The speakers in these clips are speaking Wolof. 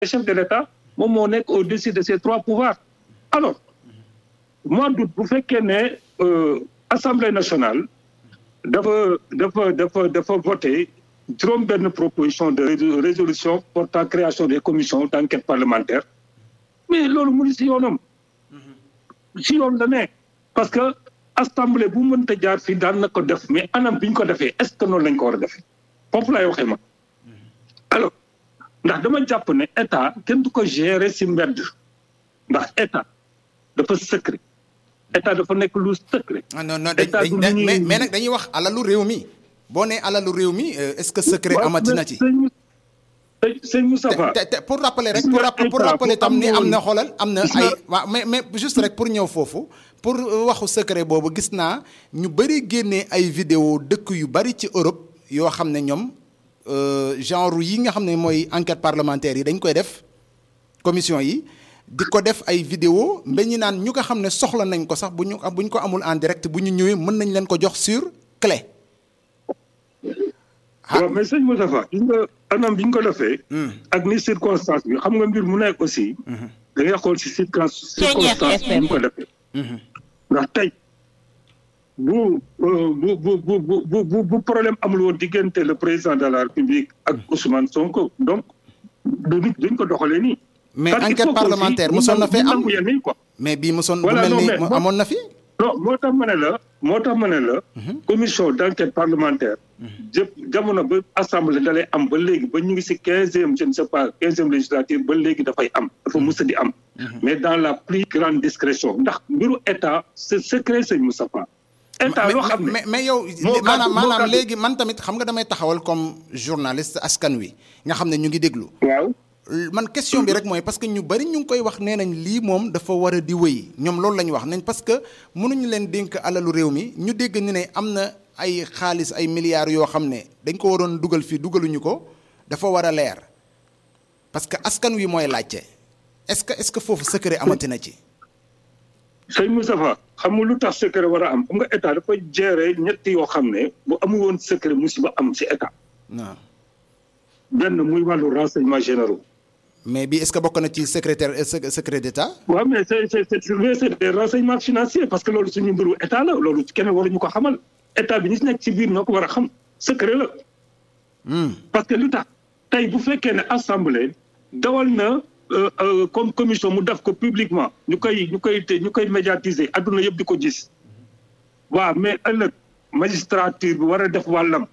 chef de l'État moom moo nekk au-dessus de ces trois pouvoirs alors mois d'août bu fekkee ne assemblée nationale dafa dafa dafa dafa voté juróom benn proposition de résolution portant création des commissions d'enquête parlementaire mais loolu mu ngi si yoonam si yoon la nekk parce que assemblée bu mënta jaar fii daan na ko def mais anam bi ñu ko defee est-ce que noonu lañ ko war a defee foofu laay waxee ma alors ndax dama jàpp ne état kenn du ko gérer si mbedd ndax état dafa secret état dafa nekk lu secret. non non mais mais nag dañuy wax alalu réew mi boo nee alalu réew mi est-ce que secret amati na ci. sëñ Moustapha te te pour rappeler rek pour pour rappeler tam ni am na xoolal am na ay waaw mais mais juste rek pour ñëw foofu pour waxu secret boobu gis naa ñu bëri génnee ay vidéo dëkk yu bëri ci Europe yoo xam ne ñoom genre yi nga xam ne mooy enquête parlementaire yi dañ koy def commission yi di ko def ay vidéo mba ñu naan ñu nga xam ne soxla nañ ko sax bu ñu bu ñu ko amul en direct bu ñu ñëwee mën nañ leen ko jox sur clé. waaw mais sëñ Moustapha gis nga anam bi ñu ko defee. ak ni circonstance bi xam nga mbir mu nekk aussi. da ngay xool si circonstance bi ñu ko defee. ndax tey bu bu bu bu bu bu problème amul woon diggante le président de la république ak Ousmane Sonko donc du nit duñ ko doxalee nii. mais enquête parlementaire mosoon na fee am mais bii mosoon bu mel ni amoon na fi. non moo tax ma ne la moo tax ma ne la. commission d'enquête parlementaire. jëpp jamono ba assemblée dalay am ba léegi ba ñu ngi ci quinzième je ne sais pas quinzième législature ba léegi dafay am dafa musa di am. mais dans la plus grande discrétion ndax mbiru état c'est secret sëñ Moustapha. état loo xam ne mais mais yow. maanaam maanaam léegi man tamit xam nga damay taxawal comme journaliste askan wi nga xam ne ñu ngi déglu. waaw. man question bi rek mooy parce que ñu bari ñu ngi koy wax nee nañ lii moom dafa war a di wéy ñoom loolu la ñu wax nañ parce que mënuñu leen dénk alalu réew mi ñu dégg ni ne am na ay xaalis ay milliards yoo xam ne dañ ko waroon dugal fii dugaluñu ko dafa war a leer parce que askan wi mooy laajte est-ce que est-ce que foofu secret amati na ci. sëñ Moustapha xam nga lu tax secret war a am xam nga état dafa gérer ñetti yoo xam ne bu amul woon secret musiba am ci état. waaw. benn muy wàllu renseignement généraux. mais bi est-ce que bokk na ci secrétaire secret d'État. waaw mais c'est c'est c'est des renseignements financiers parce que loolu suñu mbiru état la loolu keneen waruñu ko xamal état bi ñi ci nekk ci biir ñoo ko war a xam secret la. parce que lu tax tey bu fekkee ne assemblée dawal na comme commission mu def ko publiquement ñu koy ñu koy ñu koy médiatiser adduna yëpp di ko gis. waaw mais ëllëg magistrature bi war a def wàllam.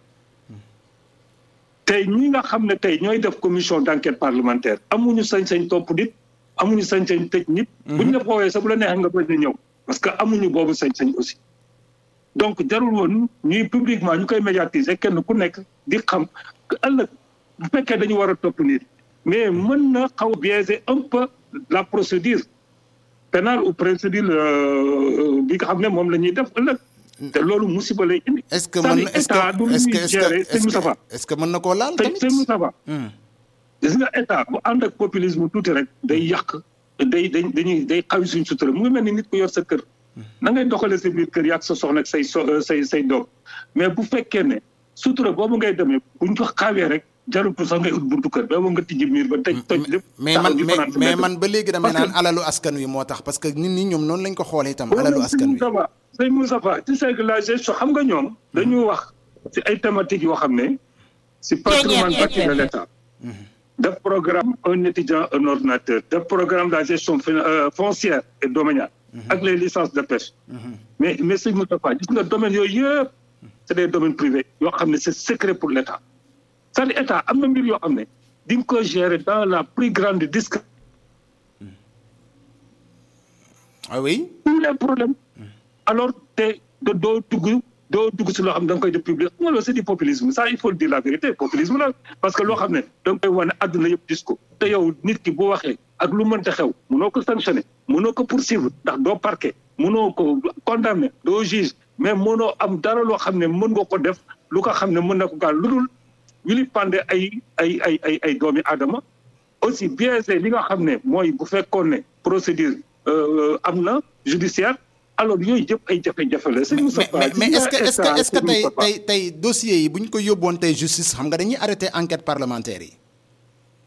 tey ñi nga xam ne tey ñooy def commission d'enquête parlementaire amuñu sañ-sañ topp nit amuñu sañ-sañ tëj nit. buñ la foowee sax bu la neexee nga bañ a ñëw parce que amuñu boobu sañ-sañ aussi. donc jarul woon ñuy publiquement ñu koy médiatiser kenn ku nekk di xam ëllëg bu fekkee dañu war a topp nit mais mën na xaw biaiser un peu la procédure pénale ou procédure bi nga xam ne moom la ñuy def ëllëg. te loolu musiba lay indi. est-ce que mën est-ce que est-ce que mën na koo laal tamit sëñ Moustapha gis nga état bu ànd ak populisme tuuti rek day yàq day day dañuy day xawi suñ sutura mu ngi mel ni nit ko yor sa kër na ngay doxalee sa biir kër yàq sa soxna ak say so say say doom mais bu fekkee ne sutura boobu ngay demee buñ ko xawee rek jarul pour sax ngay ut buntu kër ba nga tijji miir ba tëj toj lépp mais man mais man ba léegi damay naan alalu askan wi moo tax parce que nit ñi ñoom noonu lañ ko xoolee itam alalu askan wi sëñ Moustapha tu sais que la gestion xam nga ñoom dañu wax ci ay thématiques yoo xam ne ci patrimoine bâti de l'État def programme un étudiant un ordinateur def programme de la gestion foncière et domaniale ak les licences de pêche mais mais sëñ Moustapha gis nga domaine yooyu yëpp c'est des domaines privés yoo xam ne c'est secret pour l'État c'est-à-dire État am na mbir yoo xam ne di nga ko gérer dans la plus grande discrétion ah oui tous les problèmes alors te doo dugg doo dugg si loo xam ne da nga koy def public xam nga loolu c'est du populisme ça il faut le dire la vérité populisme la parce que loo xam ne da nga koy wane àdduna yëpp gis ko te yow nit ki bu waxee ak lu mënta xew mënoo ko sanctionner mënoo ko poursuivre ndax doo parquet mënoo ko condamner doo juge mais mënoo am dara loo xam ne mën nga ko def lu ko xam ne mën na ko gaal lu dul wili pande ay ay ay ay ay doomi aadama aussi biaisé li nga xam ne mooy bu fekkoon ne procédure am na judiciaire alors yooyu yëpp ay jafe-jafe la. mais mais est-ce que est-ce que est-ce que tey tey tey dossiers yi bu ñu ko yóbboon tey justice xam nga dañuy arrêter enquête parlementaire yi.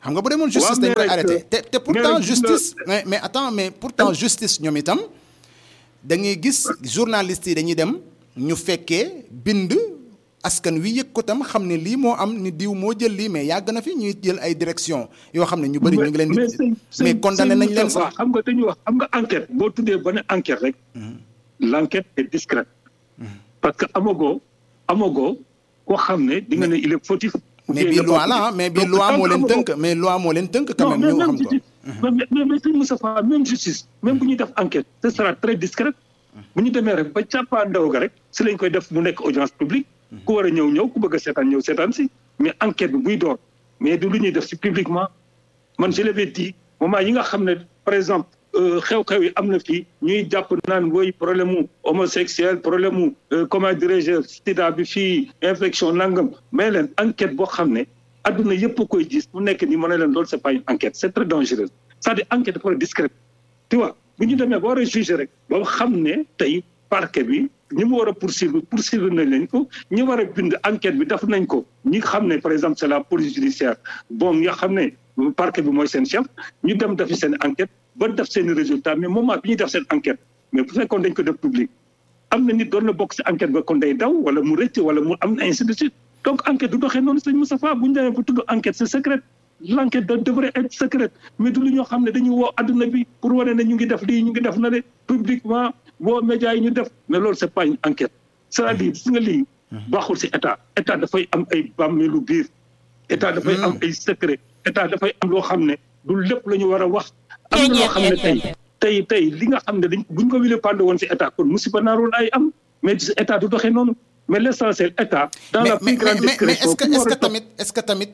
xam nga bu demoon justice dañ koy arrêté te te pourtant justice mais mais attends mais pourtant justice ñoom itam da ngay gis journalistes yi dañuy dem ñu fekkee bind askan wi yëg ko tam xam ne lii moo am ni diw moo jël lii mais yàgg na fi ñuy jël ay direction yoo xam ne ñu bëri ñu ngi leen di mais condamné nañ leen sax xam nga dañuy wax xam nga enquête boo tuddee ba ne enquête rek l'enquête est discrète parce que amagoo amagoo koo xam ne di nga ne il est fautif mais bii loi la mais bii loi moo leen tënk mais loi moo leen tënk quand même ñu xam ko mais mais mais sëñ Moustapha même justice même bu ñuy def enquête ce sera très discret bu ñu demee rek ba càppaa ndaw ga rek si lañ koy def mu nekk audience publique ku war a ñëw ñëw ku bëgg a seetaan ñëw seetaan si mais enquête bi buy door mais du lu ñuy def si publiquement man je l'avais dit moment yi nga xam ne par exemple xew-xew yi am na fii ñuy jàpp naan woy problème mu homosexuel problème mu comment dirais-je sida bi fii infection nangam mais leen enquête boo xam ne adduna yëpp a koy gis mu nekk nii ma ne leen loolu c'est pas une enquête c'est très dangereux c'est-à-dire enquête dafa war a discrète tu vois bu ñu demee ba war a juger rek ba xam ne tey parquet bi ñi mu war a poursuivre poursuivre nañ leen ko ñi war a bind enquête bi def nañ ko ñi xam ne par exemple c'est la police judiciaire bon nga xam ne parquet bi mooy seen chef ñu dem defi seen enquête ba def seen résultat mais moment bi ñuy def seen enquête mais bu fekkoon dañ ko def public am na nit doon na bokk si enquête ba kon day daw wala mu rëcc wala mu am ainsi de suite donc enquête du doxee noonu sëñ Moustapha bu ñu demee ba tudd enquête c'est secret l'enquête devrait être secrète mais du lu ñoo xam ne dañuy woo adduna bi pour wane ne ñu ngi def lii ñu ngi def na de publiquement woo médias yi ñu def mais loolu c'est pas une enquête c'est-à-dire gis nga lii baaxul si état état dafay am ay bàmmeelu biir état dafay am ay secret état dafay am loo xam ne du lépp la ñu war a wax am na loo xam ne tey tey tey li nga xam ne dañ buñ ko wile pande woon si état kon musiba naarul ay am mais état du doxee noonu mais l'essentiel état dans la plus grande discrétion mais est-ce que tamit est-ce que tamit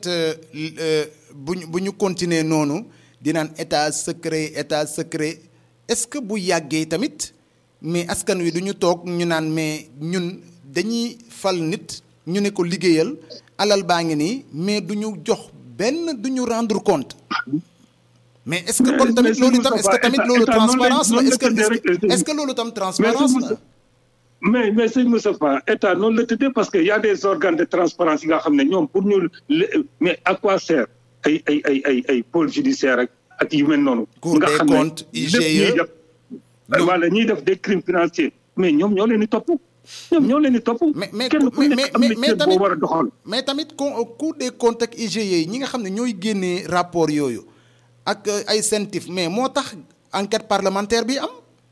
bu ñu bu ñu continuer noonu di naan état secret état secret est-ce que bu yàggee tamit mais askan wi du ñu toog ñu naan mais ñun dañuy fal nit ñu ne ko liggéeyal alal baa ngi nii mais du ñu jox benn du ñu rendre compte mais est-ce que kon tamit loolu tam est-ce que tamit loolu transparence la est-ce que est-ce que loolu tam transparence la mais mais sëñ Moustapha état noonu la tëddee parce que y a des organes de transparence yi nga xam ne ñoom pour ñu mais à quoi sert ay ay ay ay ay pôle judiciaire ak ak yu mel noonu. Cour des comptes IGE wala ñuy def des crimes financiers mais ñoom ñoo leen di topp. ñoom ñoo leen di topp. mais mais kenn ku nekk am na mais cër boo war a doxal. mais tamit Cour des comptes ak IGE yi ñi nga xam ne ñooy génnee rapport yooyu ak ay CENTIF mais moo tax enquête parlementaire bi am.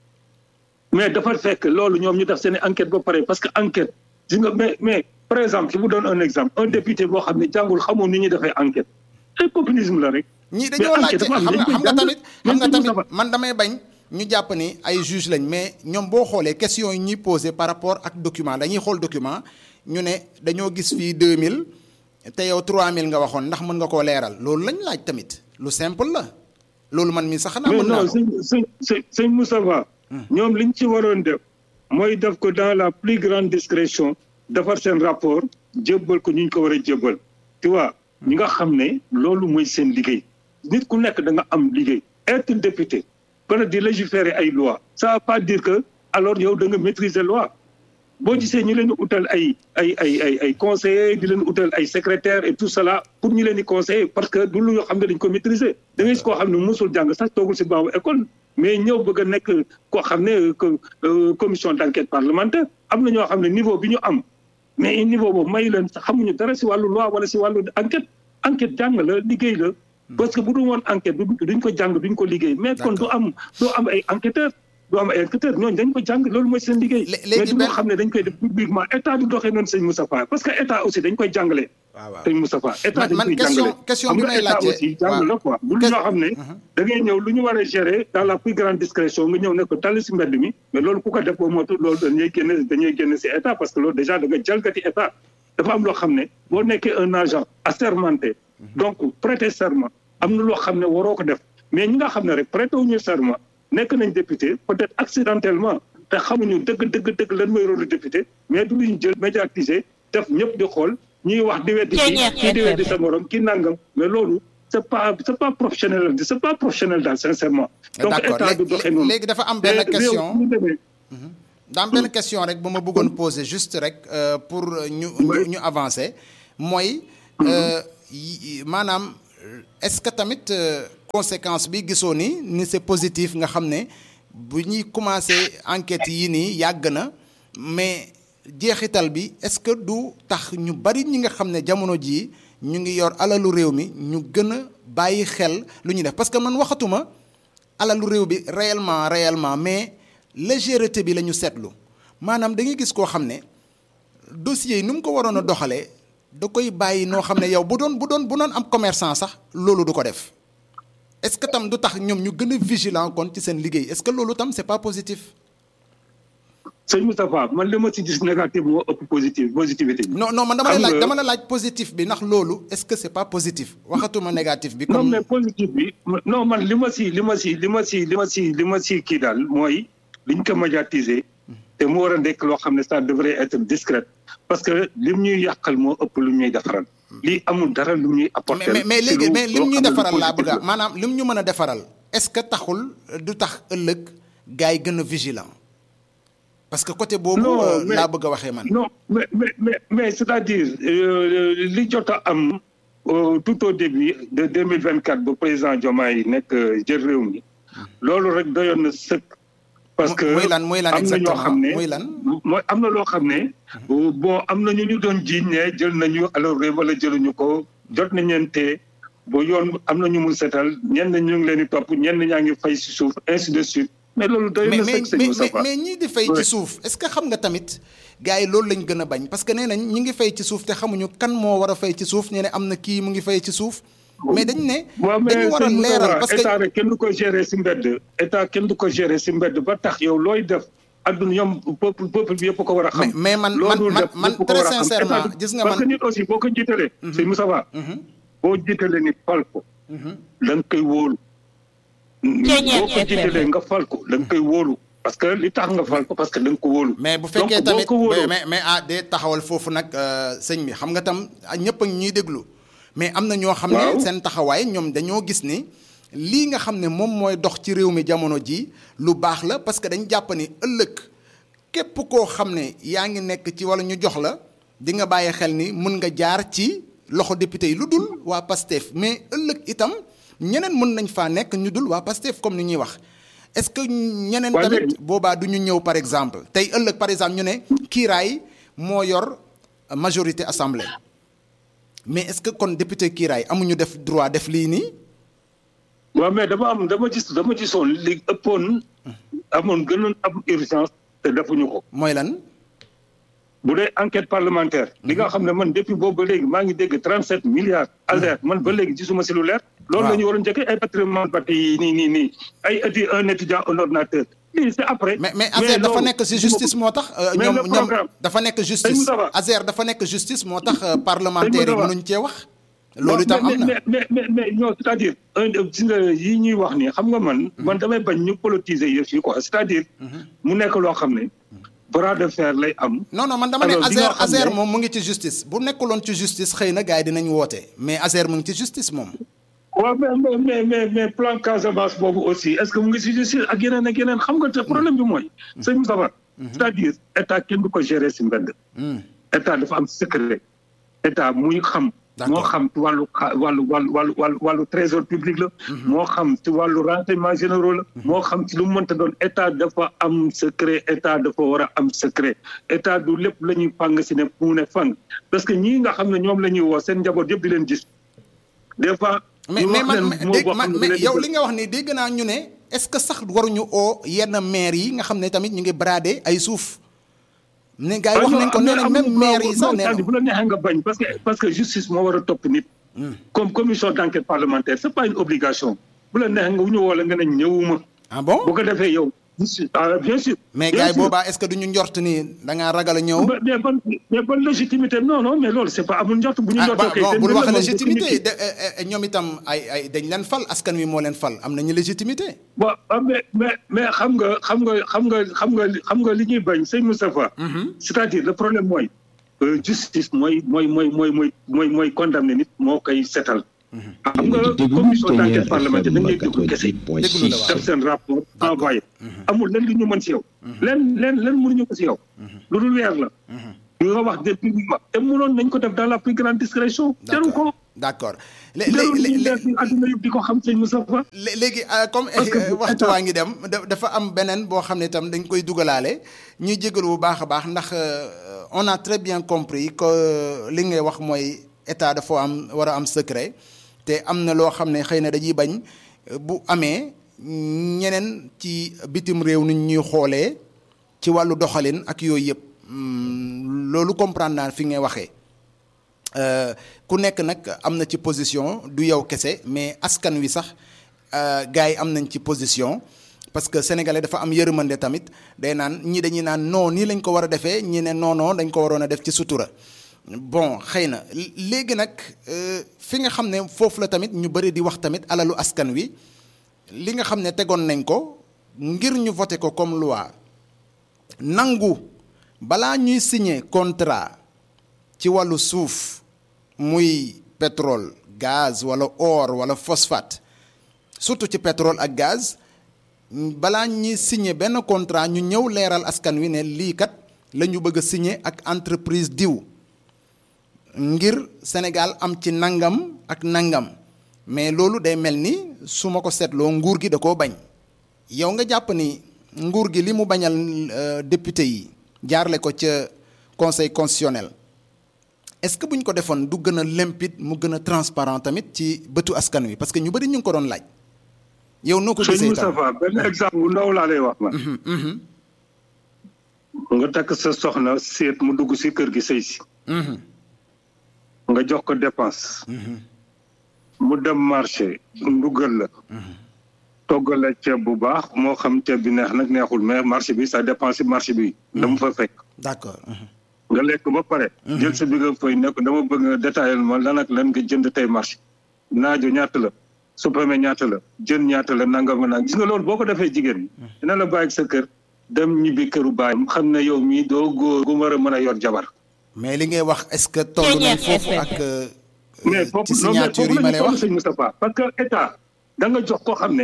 mais dafa fekk loolu ñoom ñu def seen enquête ba pare parce que enquête gis nga mais mais par exemple je vous donne un exemple un député boo xam ne jàngul xamoon ni ñuy defee enquête ay populisme la rek. ñii dañoo laajte xam nga xam nga tamit xam nga tamit man damay bañ ñu jàpp ni ay juge lañ mais ñoom boo xoolee question yi ñuy posé par rapport ak document dañuy xool document ñu ne dañoo gis fii 2000 te yow 3000 nga waxoon ndax mën nga koo leeral loolu lañ laaj tamit lu simple la loolu man mi sax xanaa mën naa ko mais non sëñ sëñ sëñ Moustapha ñoom liñ ci waroon def mooy def ko dans la plus grande discrétion defar seen rapport jébbal ko ñu ñu ko war a jébbal tu vois ñi nga xam ne loolu mooy seen liggéey nit ku nekk da nga am liggéey être député bana di légiférer ay loi ça veut pas dire que alors yow da nga maîtriser loi boo gisee ñu leen di utal ay ay ay ay ay conseillers di leen utal ay secrétaires et tout cela pour ñu leen di conseiller parce que du lu yoo xam ne dañ ko maîtriser da ngay gis koo xam ne musul jàng sax toogul si baabu école mais ñëw bëgg a nekk koo xam ne commission d'enquête parlementaire am na ñoo xam ne niveau bi ñu am mais niveau boobu may leen sax xamuñu dara si wàllu loi wala si wàllu enquête enquête jàng la liggéey la parce que bu dul woon enquête duñ ko jàng duñ ko liggéey mais kon du am du am ay enquêteurs du am ay enquêteurs ñooñu dañ ko jàng loolu mooy seen liggéey mais du loo xam ne dañ koy def publiquement état du doxee noonu sëñ Moustapha parce que état aussi dañ koy jàngale sëñ Moustapha état dañ koy jàngale question bi may laajte aussi jàng la quoi bu ñoo xam ne da ngay ñëw lu ñu war a gérer dans la plus grande discrétion nga ñëw ne ko tali si mbedd mi mais loolu ku ko def boo mootu loolu dañuy génn dañuy génn si état parce que loolu déjà da nga jalgati état dafa am loo xam ne boo nekkee un agent assermenté donc prêter serment am na loo xam ne waroo ko def mais ñi nga xam ne rek prêter wuñu serment nekk nañ député peut-être accidentellement te xamuñu dëgg dëgg dëgg lan mooy rôle député mais du luñ jël médiatiser def ñëpp di xool ñuy wax di weddi kii kii di weddi sa morom kii nangam mais loolu c'est pas c'est pas professionnel c'est pas professionnel daal sincèrement donc état du doxee noonu léegi dafa am benn question daa am benn question rek bu ma bëggoon poser juste rek pour ñu ñu avancer mooy maanaam est-ce que tamit conséquence bi gisoo ni ni c'est positif nga xam ne bu ñuy commencé enquête yi nii yàgg na mais jeexital bi est-ce que du tax ñu bari ñi nga xam ne jamono jii ñu ngi yor alalu réew mi ñu gën a bàyyi xel lu ñuy def parce que man waxatuma alalu réew bi réellement réellement mais légèreté bi la ñu seetlu maanaam da ngay gis koo xam ne dossier yi ni mu ko waroon a doxalee da koy bàyyi noo xam ne yow bu doon bu doon bu doon am commerçant sax loolu du ko def est-ce que tam du tax ñoom ñu gën a vigilant kon ci seen liggéey est-ce que loolu tam c'est pas positif. sëñ Moustapha man li ma si gis négatif moo ëpp positif positivité bi. non non man dama la laaj dama la laaj positif bi ndax loolu est-ce que c'est pas positif waxatuma négatif bi. non comme mais positif bi non man li ma si li ma si li ma si li ma si li ma si kii daal mooy liñ ko médiatiser te mu war a nekk loo xam ne ça devrait être discret parce que lim ñuy yàqal moo ëpp lu ñuy defaral. lii amul dara lu ñuy apporter. mais mais léegi mais lim loo ñuy xam ne lu defaral laa positif bëgg a la. maanaam lim ñu mën a defaral est-ce que taxul du tax ëllëg gars yi gën a vigilant parce que côté boobu Non, euh, mais- laa bëgg a waxee man. non mais mais mais mais c'est-à-dire euh, li jot a am euh, tout au début de deux mille vingt quatre ba président Diomaye nekk euh, jël réew mi loolu rek doyoon na sëkk. parce que muy lan muy lan am na ñoo exactement xam ne muy lan. mooy am na loo xam ne. bon am na ñu ñu doon jiiñ ne jël nañu alors réew wala jëluñu ko jot nañ leen te ba yoon am na ñu mun setal ñenn ñu ngi leen di topp ñenn ñaa ngi fay si suuf ainsi de suite mais loolu doyoon mais na mais sëkk sëñ mais Moustapha. mais ñii di fay ci Ouais. suuf est-ce que xam nga tamit gars yi loolu lañ gën a bañ parce que nee nañ ñi ngi fay ci suuf te xamuñu kan moo war a fay ci suuf nee ne am na kii mu ngi fay ci suuf mais dañ ne waaw mais dañu war a sëñ Moustapha, leeral parce que état rek kenn du ko gérer si mbedd état kenn du ko gérer si mbedd ba tax yow looy def adduna ñoom peuple peuple bi yëpp ko war a xam. Mais- mais man- Loo man- dul man- def man ñëpp ko très war a xam. sincèrement, État du- gis nga parce man- que nit aussi boo ko jiitalee. sëñ Moustapha boo jiitalee nit fal ko. da nga koy wóolu. boo ko jiitalee nga fal ko da nga koy wóolu. parce que li tax nga fal ko parce que da nga ko wóolu. mais bu Donc, fekkee boo tamit ko wóoloo- mais mais ah de taxawal foofu nag euh, sëñ bi xam nga tam ah, ñëpp a ngi ñuy déglu mais am na ñoo xam ne Waaw. seen taxawaay ñoom dañoo gis ni lii nga xam ne moom mooy dox ci réew mi jamono ji lu baax la parce que dañ jàpp ni ëllëg képp koo xam ne yaa ngi nekk ci wala ñu jox la di nga bàyyi xel ni mën nga jaar ci loxo député yi lu dul waa PASTEF mais ëllëg itam ñeneen mën nañ faa nekk ñu dul waa PASTEF comme ni ñuy wax est-ce que ñeneen Waa tamit léegi- boobaa du ñu ñëw par exemple tey ëllëg par exemple ñu ne kiiraay moo yor majorité assemblée mais est-ce que kon député kiiraay amuñu def droit def lii nii waaw mais dama am dama gis dama gisoon li ëppoon amoon gënoon am urgence te defuñu ko. mooy lan bu dee enquête parlementaire. li nga xam ne man depuis boobu ba léegi maa ngi dégg 37 milliards. alerte man ba léegi gisuma si lu leer. loolu Waaw. la ñu waroon njëkkee ay patrimoine bâti yi nii nii nii ay étu un étudiant un ordinateur. lii c'est après. mais mais Azer dafa loolu- nekk ci justice moo tax euh, Mais ñoom le ñoom programme- dafa nekk Sëñ justice Moustapha. Azer dafa nekk justice moo tax euh, parlementaires yi Moustapha. mënuñ cee wax loolu itam mais, am na mais mais mais mais non c'est-à-dire un gis nga yi ñuy wax nii xam nga man. man damay bañ ñu politiser yëf yi quoi c'est-à-dire. mu nekk loo xam ne. bras de fer lay am. non non man dama ne Alors, li Azer nga xam Azer ne- moom mu ngi ci justice bu nekkuloon ci justice xëy na gars yi dinañ woote mais Azer mu ngi ci justice moom waaw mais mais mais mais mais plan Casamance boobu aussi est-ce que mu ngi si justice ak yeneen ak yeneen xam nga te problème bi mooy. sëñ Moustapha. c'est-à-dire état kenn du ko gérer si mbedd. état dafa am secret. état muy xam. D'accord. moo xam ci wàllu xa- wàllu wàllu wàllu wàllu wàllu trésor public la. moo xam ci wàllu renseignement généraux la. moo xam ci lu mu mënta doon état dafa am secret état dafa war a am secret état du lépp la ñuy fàng si ne mu ne fàng parce que ñii nga xam ne ñoom la ñuy woo seen njaboot yëpp di leen gis des fois. mais ñu mais wax man leen mais mot dégg boo man xam ne mais da leen yow di li nga wax ni dégg naa ñu ne est-ce que sax waruñu oo yenn maire yi nga xam ne tamit ñu ngi brader ay suuf ne gars yi wax nañ ko nee nañ même maire yi sax nee na bu la neexee nga bañ parce que parce que justice moo war a topp nit. comme commission d'enquête parlementaire c'est pas une obligation bu la neexee nga wu ñu woo la nga ne ñëwuma. ah bon bu ko defee yow. ah bien sûr. mais bien gars yi sûr. boobaa est-ce que duñu njort ni da ngaa ragal a ñëw mais mais ban mais ban légitimité non non mais loolu c'est pas amul njort bu ñu ah njortoo ba- kay. bon seen bul mbir wax la moom légitimité nit ki. de eh, eh, ñoom itam ay ay dañ leen fal askan wi moo leen fal am nañu légitimité waaw ah, mais mais mais xam nga xam nga xam nga xam nga xam nga li ñuy bañ sëñ Moustapha. c'est-à-dire le problème mooy. euh, justice mooy mooy mooy mooy mooy mooy mooy condamné nit moo koy setal. xam nga commission d'enquête parlementaire dañ lay déglu kese. Déglu la waaw. def seen rapport envoyé. amul lenn lu ñu mën si yow. lenn lenn lenn mënuñu ko si yow. lu dul weer la. nga wax de publiquement te mënoon nañ ko def dans la plus grande discrétion. jaru ko. d'accord léegi àdduna yëpp di ko xam sëñ Moustapha. léegi comme waxtu waa ngi dem dafa am beneen boo xam ne itam dañ koy dugalaale ñuy jégalu bu baax a baax ndax on a très bien compris que li ngay wax mooy état dafa am war a am secret te am na loo xam ne xëy na dañuy bañ bu amee ñeneen ci bitim réew ni ñuy xoolee ci wàllu doxalin ak yooyu yëpp loolu comprendre naa fi ngay waxee. ku nekk nag am na ci position du yow kese mais askan wi sax gars yi am nañ ci position parce que sénégalais dafa am yërmande tamit day naan ñi dañuy naan non nii lañ ko war a defee ñi ne non non dañ ko waroon a def ci sutura bon xëy na léegi nag fi nga xam ne foofu la tamit ñu bëri di wax tamit alalu askan wi li nga xam ne tegoon nañ ko ngir ñu voté ko comme loi nangu balaa ñuy signer contrat ci wàllu suuf muy pétrole gaz wala or wala phosphate surtout ci pétrole ak gaz balaa ñuy signer benn contrat ñu ñëw leeral askan wi ne lii kat la ñu bëgg a signer ak entreprise diw ngir Sénégal am ci nangam ak nangam mais loolu day mel ni su ma ko seetloo nguur gi da koo bañ yow nga jàpp ni nguur gi li mu bañal député yi jaarle ko ca conseil constitutionnel est-ce que bu ñu ko defoon du gën a limpide mu gën a transparent tamit ci bëtu askan wi parce que ñu bëri ñu ngi ko doon laaj. yow noo ko gisee tam Moustapha benn exemple bu ndaw laa lay wax man. nga takk sa soxna seet mu dugg si kër gi sëy si. nga jox ko dépense. mu dem marché ndugal la. toggal la ceeb bu baax moo xam ceeb bi neex nag neexul mais marché bi ça dépend si marché bi. dama fa fekk. d'accord. nga lekk ba pare. jël sa bi nga fay nekk dama bëgg nga détaillé ma lan ak lan nga jënd tey marché. naajo ñaata la. supame ñaata la jën ñaata la nangam nangam gis nga loolu boo ko defee jigéen ñi. dina la bàyyi sa kër dem ñibbi këru baayam xam ne yow mii doo góor gu war a mën a yor jabar. mais li ngay wax est-ce que toll nañ foofu ak. mais foofu ci signature yi ma lay wax sëñ Moustapha parce que état da nga jox koo xam ne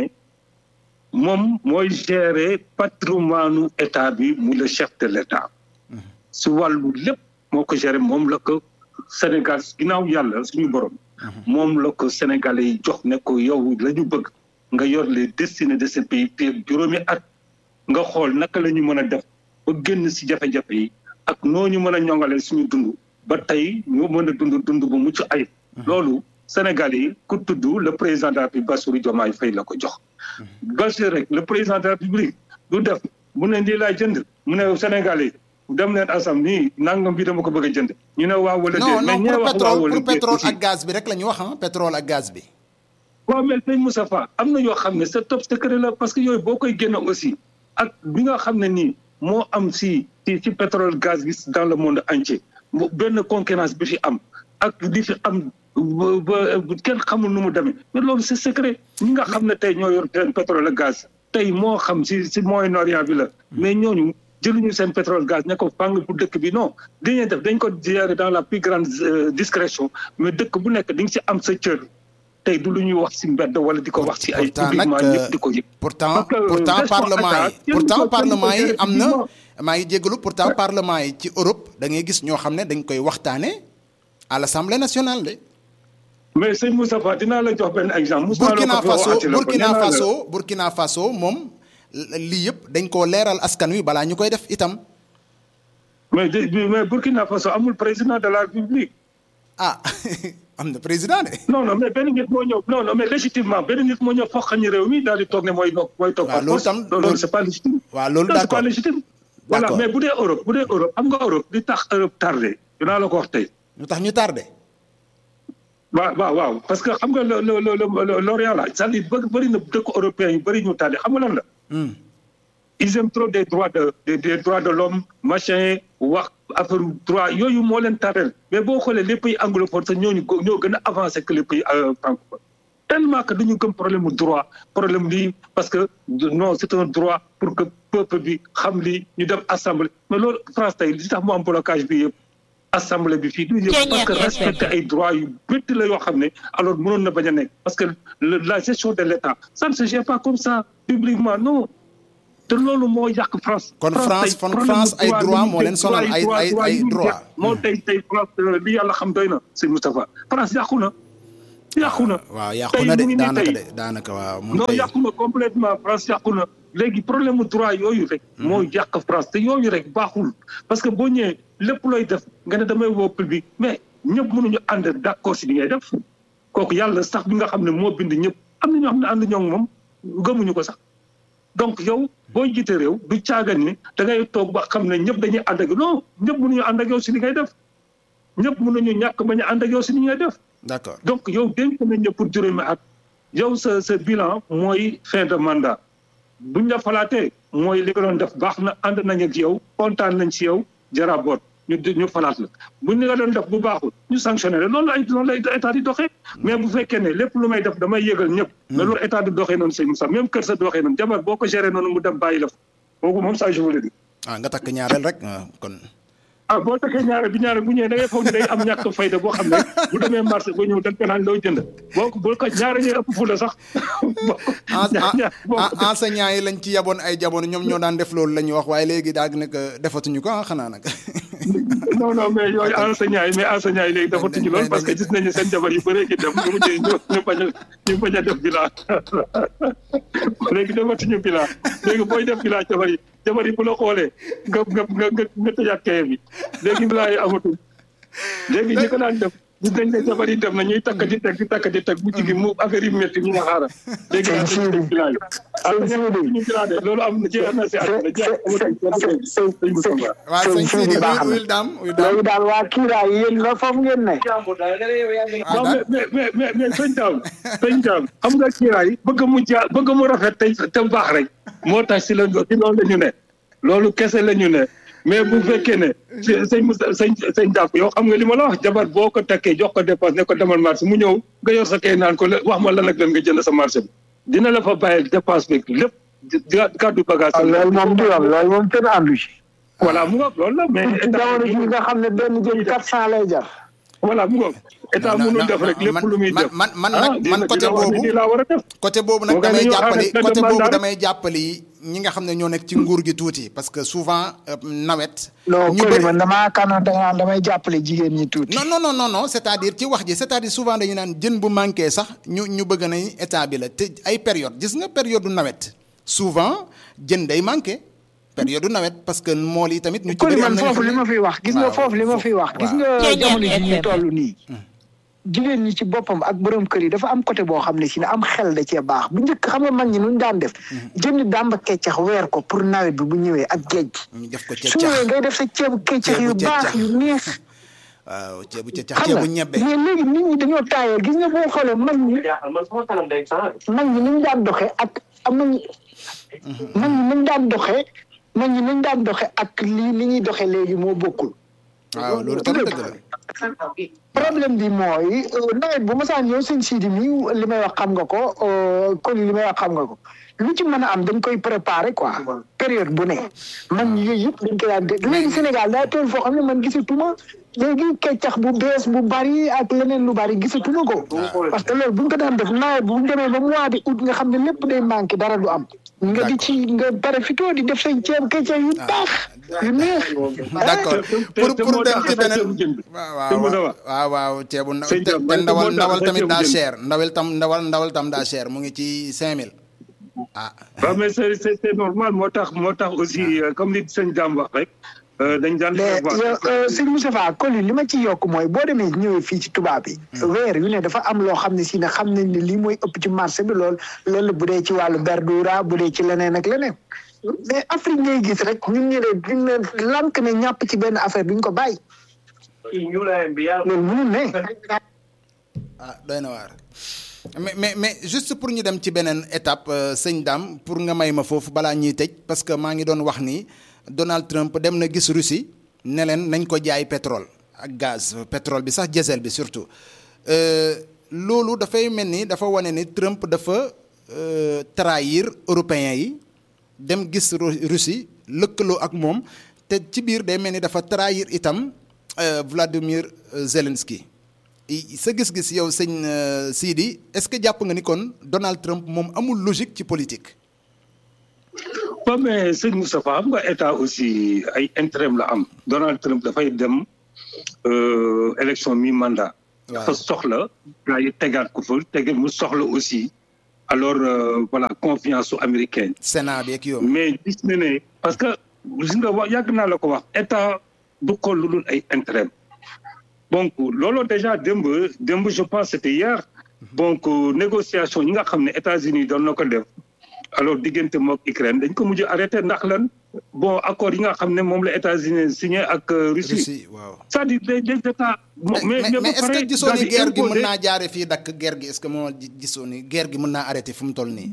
moom mooy gérer patrimoine état bi mu le chef de l'état. su wàllu lépp moo ko géré moom la ko Sénégal ginnaaw yàlla suñu borom. moom la ko Sénégalais yi jox ne ko yow la ñu bëgg nga yor les destinées de ce pays fii juróomi at nga xool naka la ñu mën a def ba génn si jafe-jafe yi ak noo ñu mën a ñongalee suñu dund ba tey ñu mën a dund dund bu mucc ayib. loolu Sénégal yi ku tudd le président de la République Bassirou Diomaye Faye la ko jox. Bassirou rek le président de la République du def mu ne lii laa jënd mu ne Sénégal yi dem leen asam nii nangam bi dama ko bëgg a jënd. ñu ne waaw wala déet non non pour pétrole pour pétrole ak gaz bi rek la ñu wax ah pétrole ak gaz bi. waaw mais sëñ Moustapha am na yoo xam ne c'est top secret la parce que yooyu boo koy génne aussi ak bi nga xam ne nii moo am si si si pétrole gaz bi dans le monde entier benn concurrence bi fi am ak di fi am ba kenn xamul nu mu demee mais loolu c'est secret ñi nga xam ne tey ñoo yor seen pétrole ak gaz tey moo xam si si Moyen-Orient bi la mais ñooñu. jëluñu seen pétrole gaz ne ko fàng bu dëkk bi non dañuy def dañ ko gérer dans la plus grande discrétion mais dëkk bu nekk di nga si am sa cër tey du lu ñuy wax si mbedd wala di ko wax si ay publiquement ñëpp di ko yëg pourtant pourtant parlement yi pourtant parlement yi am na maa ngi jégalu pourtant parlement yi ci Europe da ngay gis ñoo xam ne dañ koy waxtaane à l'Assemblée nationale de mais sëñ Moustapha dinaa la jox benn exemple Burkina Faso Burkina Faso Burkina Faso moom lii yëpp dañ koo leeral askan wi balaa ñu koy def itam. mais mais Burkina Faso amul président de la République. ah am na président de. non non mais benn nit moo ñëw non non mais légitimement benn nit moo ñëw foog ñu réew mi daal di toog ne mooy mooy toog. waaw loolu tam loolu c'est pas légitime. waaw loolu d'accord c'est pas légitime. voilà mais bu dee Europe bu dee Europe xam nga Europe di tax Europe tardé dinaa la ko wax tey. lu tax ñu tardé. waaw waaw waaw parce que xam nga le le le l'Orient là c'est-à-dire bëri na dëkk européens yu bëri ñu tardé xam nga lan la. ils aiment trop des droits de des, des droits de l'homme machin wax affaire droit yooyu moo leen tardel mais boo xoolee les pays anglophones sax ñooñu ñoo gën a avancé que les pays francophones tellement que dañu gëm problème mu droit problème lii parce que non c'est un droit pour que peuple bi xam lii ñu dem assemblée mais loolu France tey li tax mu am blocage bi yëpp assemblée bi fii du yëpp parce que respecter ay droits yu bëtt la yoo xam ne alors mënoon na bañ a nekk parce que la gestion de l'État ça ne se gère pas comme ça publiquement non te loolu moo yàq France. kon France kon France ay droit moo leen sonal ay ay ay droit moo tey tey France li yàlla xam doy na sëñ Moustapha France yàqu na. yàqu na. waaw yàqu na de tey mu ngi nii daanaka tey. de daanaka waaw. moom non tey yàqu na complètement France yàqu na léegi problème mu droit yooyu rek. moo yàq France te yooyu rek baaxul. parce que boo ñëwee lépp looy def nga ne damay woo public mais ñëpp mënuñu ànd d'accord si li ngay def kooku yàlla sax bi nga xam ne moo bind ñëpp am na ñoo xam ne ànd ñoo ngi moom gëmuñu ko sax. donc yow boo jiite réew du caagan ni da ngay toog ba xam ne ñëpp dañuy ànd ak non ñëpp mënuñu ànd ak yow si li ngay def ñëpp mënuñu ñàkk bañ a ànd ak yow si li ngay def. d'accord donc yow dénk nañ la pour juróomi at yow sa sa bilan mooy fin de mandat buñ la falaatee mooy li nga doon def baax na ànd nañ ak yow kontaan nañ ci yow jaraboot ñu ñu falaat la buñ li nga doon def bu baaxul ñu sanctionné la loolu ay loolu lay état di doxee mais bu fekkee ne lépp lu may def damay yëgal ñëpp mais loolu état di doxee noonu sëñ Moussa même kër sa doxee noonu jabar boo ko géré noonu mu dem bàyyi la fa kooku moom ça je vous le dis ah nga takk ñaareel rek waaw kon. ah boo takkee ñaare bi ñaare bu ñëwee da ngay foog ne day am ñàkk fayda boo xam ne bu demee marché ba ñëw dañ ko naan loo jënd boo ko boo ko ñaare ñuy ëpp fu la sax. boo ko en ñaar boo ko en enseignants yi lañ ci yaboon ay jamono ñoom ñoo daan def loolu la ñuy wax waaye léegi daal nag defatuñu ko ah xanaa nag. non non mais yooyu enseignants yi mais enseignants yi léegi defatuñu loolu parce que gis nañu seen jabar yu bëree gi dem ñu mujjee ñu ñu bañ a ñu bañ a def bilan léegi defatuñu bilan léegi booy def bilan jabar yi jabar yi bu la xoolee nga nga nga nga nga tëjaat kaye bi léegi bilan yi amatul léegi ñi ko daan def gis nañ ne jabar yi dem na ñuy takk di teg di takk di teg bu jigi mu affaire yi métti ñu nga xaaral léegi nag dañuy def bilan yi ah ñu bilan de loolu am na jeex na si àdduna jeex amatul waaw sëñ sëñ Sidi Sidi baax na. wil daam wil daam léegi daal waa kiiraay yéen nga foofu ngeen ne. ah waaw daal mais mais mais mais sëñ Daam sëñ Daam xam nga kiiraay bëgg mu ja bëgg mu rafet te te baax rek moo tax si la si loolu la ñu ne loolu kese la ñu ne mais bu fekkee ne si sëñ Moussa sëñ sëñ Daam yow xam nga li ma la wax jabar boo ko takkee jox ko dépense ne ko demal marché mu ñëw nga yor sa kay naan ko la wax ma lan ak lan nga jënd sa marché bi dina la fa bàyyil dépense bi lépp di gàddu bagage waaw loolu moom du yoon loolu moom kenn àndu ci. voilà mu ngoog loolu la mais ci jamono ji nga xam ne benn jën quatre cent lay jar. voilà mu ngoog état non, mënul non, def rek man- lépp lu muy man- def man- man ah, nag- man dina- côté dina wax ni boobu- lii laa war a def côté boobu nag Boo ko damay dañoo jàppali arrêté côté de boobu mandat. damay jàppali ñi nga xam ne ñoo nekk ci nguur gi tuuti parce que souvent euh, nawet. non ñu Coly bëri man damaa kànnoon da nga naan damay jàppale jigéen ñi tuuti. non non non non non c'est-à-dire ci wax ji c'est-à-dire souvent dañu naan jën bu manqué sax ñu ñu bëgg nañ état bi la te ay période gis nga période du nawet souvent jën day manqué période du nawet parce que mool yi tamit ñu ci Coly bëri am man na ñoo foofu xam li ne- ma fiy wax gis nga waaw, foofu li ma fiy wax gis nga Ceeñeer jamono ji ñu FM. toll nii. jigéen ñi ci boppam ak borom kër yi dafa am côté boo xam ne si ne am xel da cee baax bu njëkk xam nga mag ñi nuñ daan def. jënd dàmba keccax weer ko pour nawet bi bu ñëwee ak géej gi. ñu def ko su ceccax ñëwee ngay def sa ceebu keccax yu Ceebu baax keccax. yu neex. waaw ceebu ceccax xam ceebu nga ñebbe mais léegi nit ñi dañoo taayoo gis nga boo xoolee mag ñi mag ñi ni ñu daan doxee ak am nañu mag ñi ni ñu daan doxee mag ñi ni ñu daan doxee ak li li ñuy doxee léegi moo bokkul. waaw loolu tam dëgg la problème bi mooy euh, nawet bu masaan ñëw sëñ Sidi mi li may wax xam nga ko euh, Coly li may wax xam nga ko lu ci mën a am dañ koy préparer quoi période bu ne man yooyu yëpp dañ koy daan dégg léegi Sénégal daa toll foo xam ne man gisatuma léegi keccax bu bees bu bari ak leneen lu bari gisatuma ko parce que loolu bu ñu ko daan def nawet bu ñu demee ba mois de août nga xam ne lépp day manqué dara du am nga di ci nga pare fitoo di def say ceeb keccax yu baax yu neex d'accord te- te- pour te pour moo dem tax ci affaire beneen ceebu jën bi. waaw te mu waaw dawa. waaw waaw ceebu ndaw Sëñ te Thiam, te man ndawal moo tax ndawal tamit ceebu daa jën. cher ndawal tam ndawal ndawal tam daa cher mu ngi ci 5000 ah waaw mais c'est c'est c'est normal moo tax moo tax aussi euh, comme li sëñ Dame wax rek euh, dañ daan mais prévoir. yow sëñ Moustapha Coly li ma ci yokk mooy boo demee ñëwee fii ci tubaab bi. weer yu ne dafa am loo xam ne si ne xam nañ ne lii mooy ëpp ci marché bi lool loolu bu dee ci wàllu verdura bu dee ci leneen ak leneen. mais Afrique ngay gis rek ñun ñu ne duñ ne lank ne ñàpp ci benn affaire duñ ko bàyyi. loolu mënul ne. ah doy na waar mais mais mais juste pour ñu dem ci beneen étape euh, sëñ Dame pour nga may ma foofu balaa ñuy tëj parce que maa ngi doon wax ni Donald Trump dem na gis Russie ne leen nañ ko jaay pétrole ak gaz pétrole bi sax diesel bi surtout Euh, loolu dafay mel ni dafa wane ni Trump dafa euh, trahir européens yi dem gis Ru- Russie lëkkaloo ak moom te ci biir day mel ni dafa trahir itam euh, Vladimir euh, Zelensky i- sa gis-gis yow sëñ euh, Sidi est-ce que jàpp nga ni kon Donald Trump moom amul logique ci politique. waaw mais sëñ Moustapha xam nga état aussi ay intérêt la am Donald Trump dafay dem euh, élection mi mandat dafa soxla gars yi tegaat ko fa tege mu soxla aussi alors voilà confiance su américaine. Sénat bi ak yow. mais gis na ne parce que gis nga wax yàgg naa la ko wax état du xool lu dul ay intérêt donc loolu déjà démb démb je pense c'était hier donc négociation yi nga xam ne États-Unis doon na ko def alors diggante mook Ukraine dañ ko mujj arrêté ndax lan bon accord yi nga xam ne moom la États-Unis signé ak Russie waaw c'est-à-dire des des états mais mais est-ce que gisoo ni guerre gi mën naa jaare fii dakk guerre gi est-ce que moo gisoo ni guerre gi mën naa arrêté fu mu toll nii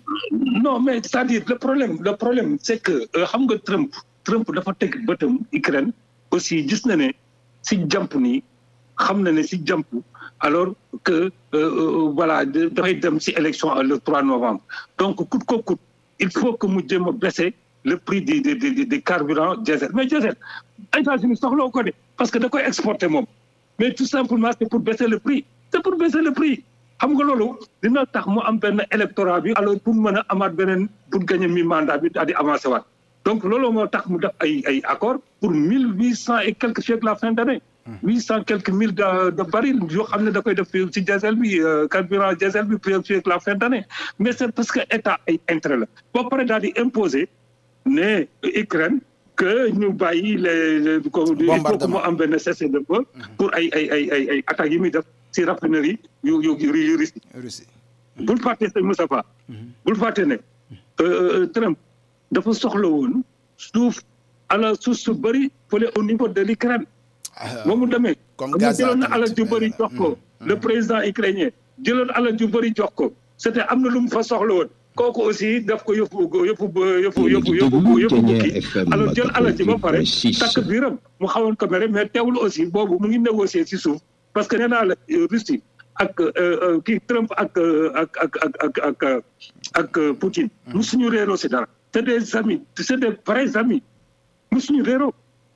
non mais c'est-à-dire le problème le problème c'est que xam nga Trump Trump dafa teg bëtam Ukraine aussi gis na ne si jàmp nii xam na ne si jàmp alors que voilà dafay dem si élection le 3 novembre donc coûte que coûte il faut que mu jéem a baisser le prix des des des des carburants diesel mais diesel États-Unis soxla ko de parce que da koy exporter moom mais tout simplement c'est pour baisser le prix c'est pour baisser le prix xam nga loolu dina tax mu am benn électorat bi alors pour mën a amaat beneen pour gagner mi mandat bi daal di avancer waat donc loolu moo tax mu def ay ay accord pour mille huit cent et quelques chèques la fin d'année huit cent quelques mille de de baril yoo xam ne da koy def ci diesel bi carburant diesel bi fii la fin d'année mais c'est parce que état ay intérêt la ba pare daal di imposer ne Ukraine que ñu bàyyi les il faut que mu am benn cessez-le-feu pour ay ay ay ay ay attaques yi muy def ci raffinerie yu yu yu Russie Russie bul fàtte sëñ Moustapha bul fàtte ne Trump dafa soxla woon suuf ala suuf su bëri fële au niveau de l'Ukraine moom mu demee comme mu Gaza jëloon na tamit. alal ju bëri jox ko le président ukrainien jëloon alal ju bëri jox ko c'était am na lu mu fa soxla woon kooku aussi daf ko yëfu yëfu yëfu yëfu yëfu yëfu bukki alors jël alal ji ba pare takk biiram mu xawoon ko mere mais teewul aussi boobu mu ngi négocier ci suuf parce que nee naa la Russie ak kii Trump ak ak ak ak ak ak ak Poutine musuñu réeroo si dara c'est des amis c'est des vrais amis musuñu réeroo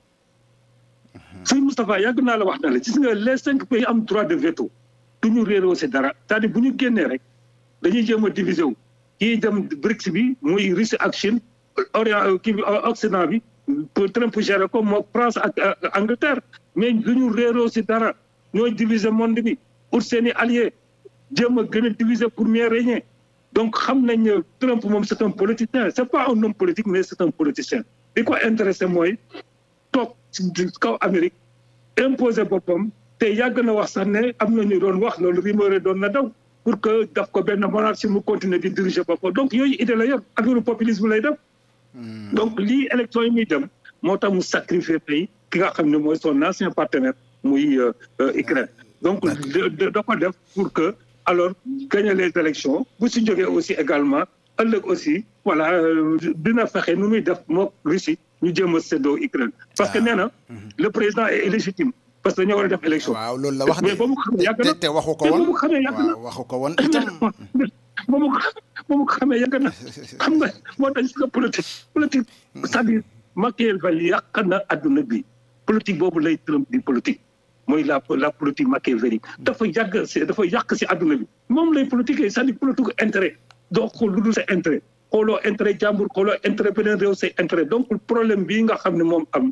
sëñ Moustapha yàgg naa la wax na la gis nga les cinq pays am droit de veto du ñu réeroo si dara c'est-à-dire bu ñu génnee rek dañuy jéem a diviser wu kii dem BRICS bi muy Russie ak Chine Orient kii bi Occident bi pour Trump gérer ko moo France ak Angleterre mais du ñu réeroo si dara ñooy diviser monde bi pour seeni alliés jéem a gën a diviser pour mieux régner donc xam nañ ne Trump moom c'est un politicien c'est pas un homme politique mais c'est un politicien li ko intéressé mooy toog ci kaw Amérique imposer boppam te yàgg na wax sax ne am na ñu doon wax loolu rumeur doon na daw pour que daf ko benn monarchie mu continuer di diriger boppam donc yooyu idée la yor affaire populisme lay def. donc lii élection yi muy dem moo tax mu sacrifier pays ki nga xam ne mooy son ancien partenaire muy Ukraine donc da ko def pour que alors gagner les élections bu si jógee aussi également ëllëg aussi voilà dina fexe nu muy def mook Russie ñu jéem a séddoo Ukraine parce que nee na le président est illégitime parce que dañoo war a def élection waaw loolu la wax de mais ba mu xamee yàgg na te waxu ko mais ba woon mu xamee yàgg na waaw waxu ko woon itam ba mu ba mu xamee yàgg na xam nga moo tax gis nga politique politique c'est-à-dire Machiavel yàq na adduna bi politique boobu lay Trump di politique mooy la la politique machiavélique dafa yàgg si dafa yàq si adduna bi moom lay politique c'est-à-dire politique intérêt doo xool lu dul sa intérêt xooloo intérêt jàmbur xooloo intérêt beneen réew say intérêt donc problème bii nga xam ne moom am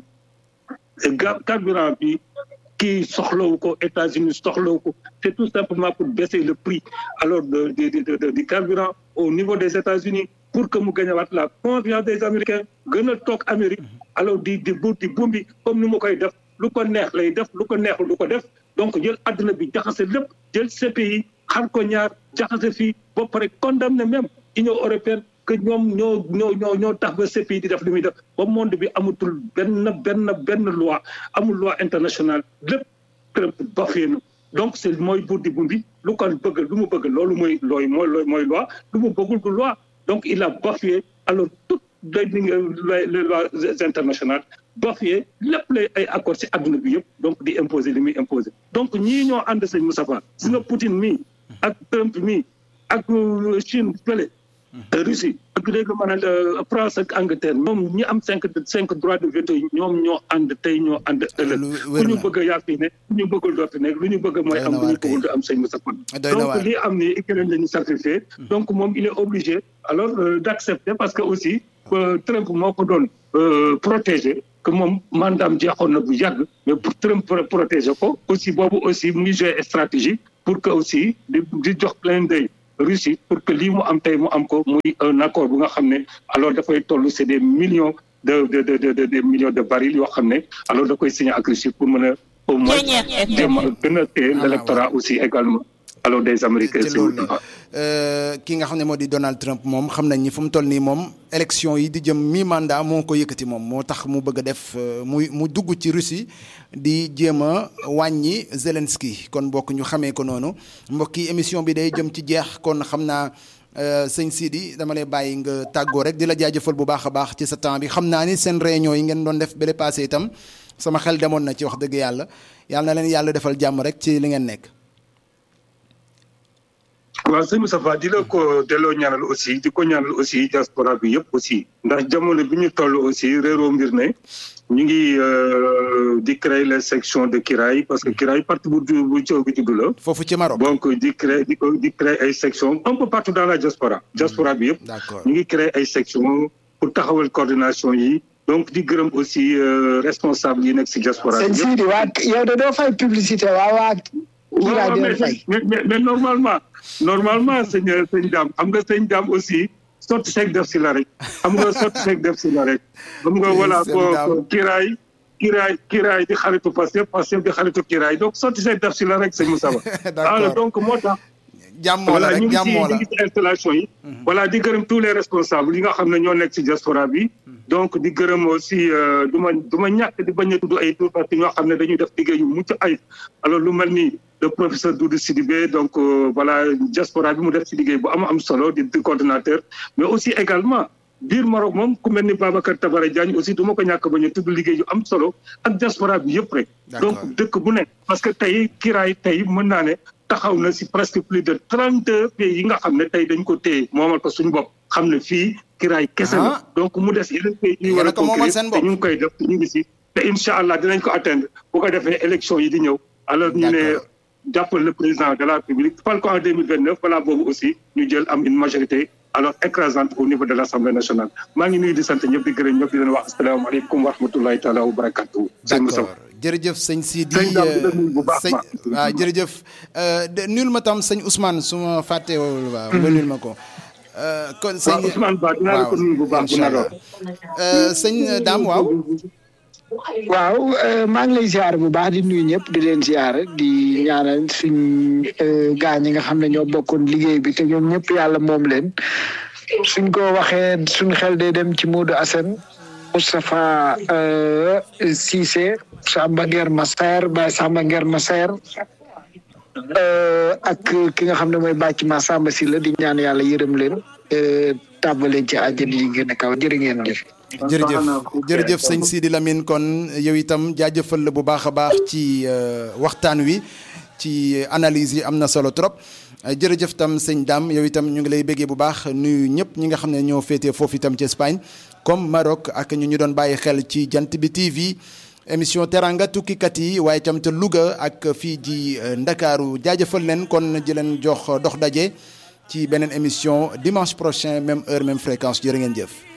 ga carburant bi kii soxlawu ko États-Unis soxlawu ko c'est tout simplement pour baisser le prix alors de de de du carburant au niveau des États-Unis pour que mu gañewaat la confiance des Américains gën a toog Amérique alors di di bu di bumbi comme ni mu koy def lu ko neex lay def lu ko neexul lu ko def donc jël àdduna bi jaxase lépp jël CPI xar ko ñaar jaxase fii ba pare condamné même Union européenne que ñoom ñoo ñoo ñoo ñoo tax ba CPI di def li muy def ba monde bi amatul benn benn benn loi amul loi internationale lépp Trump bafee na donc c'est mooy buur di bumbi lu ko bëgg lu mu bëgg loolu mooy looy mooy looy mooy loi lu mu bëggul du loi donc il a bafoué alors toutes les les lois internationales bafoué lépp lay ay accord ci adduna bi yëpp donc di imposer li muy imposer donc ñii ñoo ànd sëñ Moustapha si nga Poutine mii ak Trump mii ak Chine fële Russie ak léegi maanaam France ak Angleterre ñoom ñi am cinq cinq droits de veto yi ñoom ñoo ànd tey ñoo ànd ëllëg Lu ku wér ñu na. bëgg a yaa fi ne ku ñu bëggul doo fi nekk lu ñu bëgg mooy Doy am na lu ñu waar kay. bëggul du am sëñ Moustapha Doy na waar. donc lii am ni Ukraine la ñu sacrifié donc moom il est obligé alors euh, d'accepter parce que aussi euh, Trump moo ko doon euh, protéger que moom mandaam jeexoon na bu yàgg mais pour Trump protéger ko aussi boobu aussi mu ngi joué stratégie pour que aussi di di jox plein d'œil Russie pour que lii mu am tey mu am ko muy un accord bu nga xam ne alors dafay toll c'est des millions de de de de des millions de barils yoo xam ne alors da koy signer ak Russie pour mën a au moins jéem a gën a téye l'électorat aussi également alors des Américains ci loolu ki nga xam ne moo di Donald Trump moom xam nañ ni fu mu toll nii moom élection yi di jëm mi mandat moo ko yëkkati moom moo tax mu bëgg a def muy mu dugg ci Russie di jéem a wàññi Zelensky kon mbokk ñu xamee ko noonu mbokk yi émission bi day jëm ci jeex kon xam naa sëñ Sidi dama lay bàyyi nga tàggoo rek di la jaajëfal bu baax a baax ci sa temps bi xam naa ni seen réunion yi ngeen doon def bële passé itam sama xel demoon na ci wax dëgg yàlla yàlla na leen yàlla defal jàmm rek ci li ngeen nekk. waaw sëñ Moustapha di la ko delloo ñaanal aussi di ko ñaanal aussi diaspora bi yëpp aussi ndax jamono bi ñu toll aussi réeroo mbir ne ñu ngi di créer les sections de Kiraay parce que Kiraay parti bu bu coow bi juddu la. foofu ci Maroc donc di créer di ko di créer ay sections un peu partout dans la diaspora. diaspora bi yëpp. d'accord ñu ngi créer ay sections pour taxawal coordination yi. donc di gërëm aussi responsable yi nekk si diaspora bi sëñ Sidi waa yow de doo fay publicité waa waa. waaw mais mais normalement normalement sëñ sëñ Dame xam nga sëñ Dame aussi sotti seeg def si la rek xam nga sotti seeg def si la rek. xam nga voilà ko kiraay kiraay kiraay di xaritu Pastef Pastef di xaritu kiraay donc sotti seeg def si la rek sëñ Moussa Ba. donc moo tax. jàmmoo la rek jàmmoo la ñu ngi si installation yi. voilà di gërëm tous les responsables yi nga xam ne ñoo nekk si diaspora bi. donc di gërëm aussi du ma du ma ñàkk di bañ a tudd ay tur parce que ñoo xam ne dañuy def liggéey yu mucc ayib alors lu mel ni le professeur Doudou Sidibé donc voilà diaspora bi mu def ci liggéey bu am am solo di di coordonnateur mais aussi également biir Maroc moom ku mel ni Babacar Tabara Diagne aussi du ma ko ñàkk bañ a tudd liggéey yu am solo ak diaspora bi yëpp rek. donc dëkk bu nekk parce que tey kiraay tey mën naa ne taxaw na ci presque plus de trente pays yi nga xam ne tey dañ ko téye moomal ko suñu bopp xam ne fii kiraay kese la donc mu des yeneen pays yi war a conquérir te ñu ngi koy def te ñu ngi ci te incha allah dinañ ko atteindre bu ko defee élection yi di ñëw alors ñu ne jàppal le président de la République fal ko en deux mille vingt neuf balaa boobu aussi ñu jël am une majorité alors écrasante au niveau de l'Assemblée nationale maa ngi nuyu di sant ñëpp di gërëm ñëpp di leen wax asalaamaaleykum wa rahmatulahi taala wa barakatuh d'accord jërëjëf sëñ Sidi sëñ waaw jërëjëf nul ma tam sëñ Ousmane su ma fàttewul waaw nga nul ma ko kon sëñ Ousmane Ba dinaa la ko nuyu bu baax bu naroo sëñ Dame waaw waaw maa ngi lay ziar bu baax di nuyu ñëpp di leen ziar di ñaanal suñ gaa ñi nga xam ne ñoo bokkoon liggéey bi te ñoom ñëpp yàlla moom leen suñ ko waxee suñ xel day dem ci Modou Assane Moustapha Cissé Samba Nguer Massaer Baye Samba Nguer Massaer ak ki nga xam ne mooy bàcc ma Samba si la di ñaan yàlla yërëm leen tàbbaleen ci àjjana yi gën a kaw jërë ngeen jëf jërëjëf jërëjëf sëñ Sidi Lamine kon yow itam jaajëfal la bu baax a baax ci waxtaan wi ci analyse yi am na solo trop jërëjëf tam sëñ Dame yow itam ñu ngi lay béggee bu baax nuyu ñëpp ñi nga xam ne ñoo féetee foofu itam ci Espagne comme Maroc ak ñu ñu doon bàyyi xel ci jant bi TV émission teranga tukkikat yi waaye itam te Louga ak fii ji Ndakaaru jaajëfal leen kon di leen jox dox daje ci beneen émission dimanche prochain même heure même fréquence jërë ngeen jëf